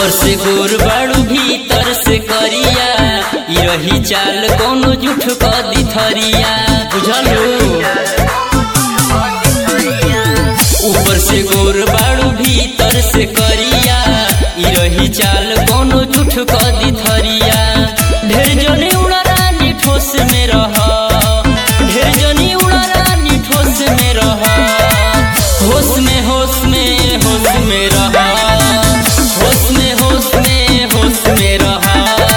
ऊपर से गोर बाड़ू भीतर से करिया ई रही चाल कोनो जुठ क दिथरिया बुझलू ऊपर से गोर बाड़ू भीतर से करिया ई रही चाल कोनो जुठ क दिथरिया ढेर जने उड़ा रानी ठोस में रह ढेर जनी उड़ा रानी ठोस में रह होश में होश में होश में रह होश में होश में होश में रह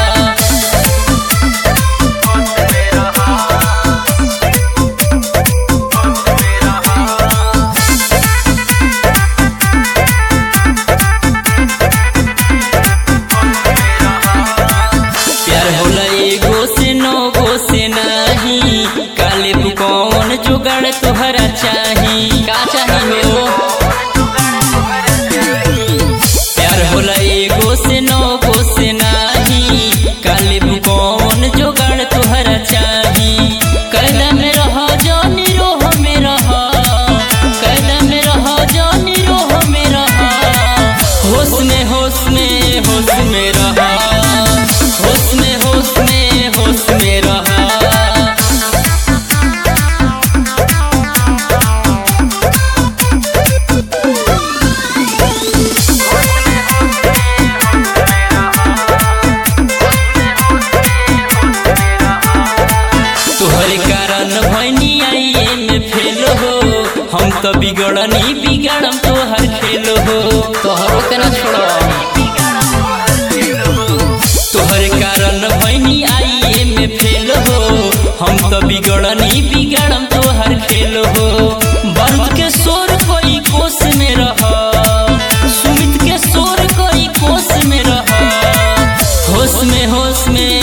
प्यार होला एगो से नौ गो से नहीं काले तू कौन जुगाड़ तोहरा चाही का चाही हो प्यार होला एगो से नौ गो से नहीं काले तू कौन जुगाड़ तोहरा चाही कैदा में रह जानी रोह में रह कैदा में रह जानी रोह में रह होश में होश में होश में रह होश में होश में होश में रह तोहरे कारण भैनी आइए में फेल हो हम तो बिगड़नी बिगड़म तोहर खेल हो तोहरो के ना छोड़ो तोहरे कारण भैनी आइए में फेल हो हम तो बिगड़नी बिगड़म तोहर खेल हो बंद के शोर कोई कोस में रह सुमित के शोर कोई कोस में रह होश में होश में